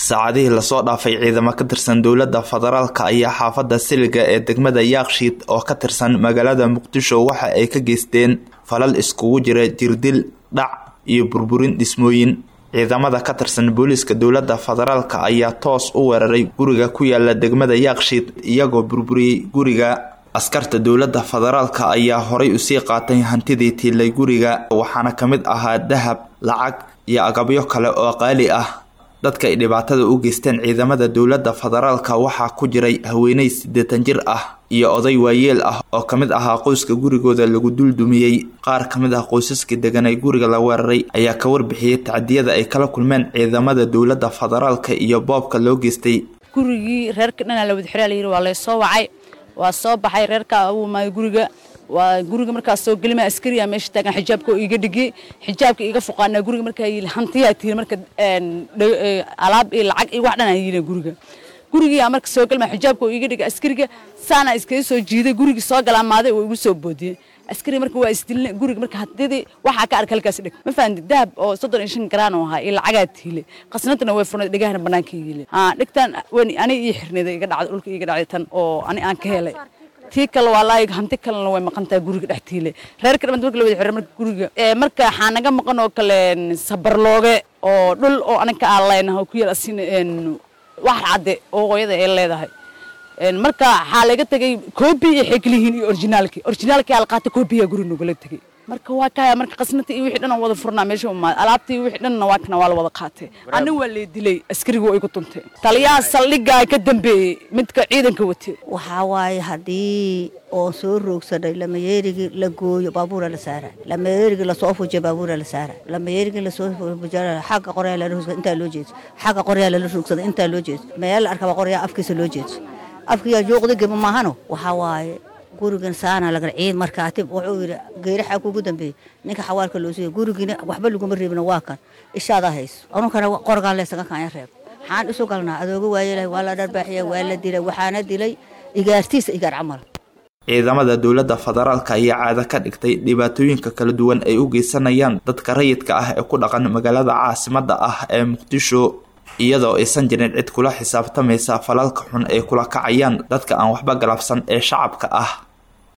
saacadihii lasoo dhaafay ciidamo ka tirsan dowladda federaalka ayaa xaafadda siliga ee degmada yaakshiid oo ka tirsan magaalada muqdisho waxa ay ka geysteen falal iskugu jira jirdil dhac iyo burburin dhismooyin ciidamada ka tirsan booliiska dowladda federaalka ayaa toos u weeraray guriga ku yaala degmada yaakshiid iyagoo burburiyey guriga askarta dowladda federaalka ayaa horay usii qaatay hantidii tiilay guriga waxaana ka mid ahaa dahab lacag iyo agabyo kale oo qaali ah dadka ay dhibaatada u geysteen ciidamada dowladda federaalka waxaa ku jiray haweeney siddeetan jir ah iyo oday waayeel ah oo ka mid ahaa qoyska gurigooda lagu duldumiyey qaar ka mid ah qoysaskii deganay guriga la weeraray ayaa ka warbixiyey tacdiyada ay kala kulmeen ciidamada dowladda federaalka iyo boobka loo geystay gurigii reerka dhanaa la wada xiraa layidhi waa laysoo wacay waa soo baxay reerka u imaaday guriga waa guriga markaas soo gelima askariya meesha taagan xijaabka oo iiga dhigay xijaabka iiga fuqaana guriga markaa yili hantiyaa tiiri marka alaab iyo lacag iyo wax dhan aan yili guriga gurigiyaa marka soo gelma xijaabka oo iiga dhigay askariga saana iskaga soo jiiday gurigii soo galaamaaday oo igu soo boodiyey askari marka waa isdilin guriga marka hadidii waxaa ka arka halkaas dhig ma fahanti dahab oo soddon iyo shan garaan oo ahaa iyo lacagaa tiile qasnadana way furnay dhegahana banaanka yiile haa dhigtan wen aniga ii xirnayda iga dhacday dhulka iga dhacday tan oo ani aan ka helay tii kale waa laayig hanti kalena way maqan tahay guriga dhex tiile reerka dhamad marka la wada xiray marka guriga marka waxaa naga maqan oo kale sabarlooge oo dhul oo anaga aan leenahay oo ku yaal asin wax cadde oo hooyada ay leedahay marka waxaa laga tegay koobi iyo xeglihiin iyo orginaalkii orginaalkii aa la qaatay koobiyaa guri nogala tegay marka waa kaya marka qasnata iyo wixii dhan aan wada furnaa meesha umaad alaabta iyo wixii dhanna waa kana waa la wada qaatay ani waa lee dilay askariga waa igu tuntay taliyaha saldhigaa ka dambeeyey midka ciidanka watay waxaa waaye haddii oo soo roogsanay lamayeerigii la gooyo baabuura la saara lamayeerigii lasoo fujiyo baabuura la saara lamayeerigii lasoo fujiyo xagga qoryaa lala rogsada intaa loo jeeso xagga qoryaa lala rogsada intaa loo jeeso meel la arkaba qoryaa afkiisa loo jeeso afkiyaa jooqda geba maahano waxaa waaye gurigan saana laga ciid markaatib wuxuu yidhi geeraxaa kugu dambeeyey ninka xawaalka loo siiyo gurigiina waxba laguma reebina waa kan ishaadaa hayso anunkana qorgaan laysaga kaanya reeb maxaan isu galnaa adooga waayelahay waa la dharbaaxiya waa la dilay waxaana dilay igaartiisa igaar camal ciidamada dowladda federaalka ayaa caado ka dhigtay dhibaatooyinka kala duwan ay u geysanayaan dadka rayidka ah ee ku dhaqan magaalada caasimadda ah ee muqdisho iyadoo aysan jirin cid kula xisaabtamaysa falalka xun ay kula kacayaan dadka aan waxba galabsan ee shacabka ah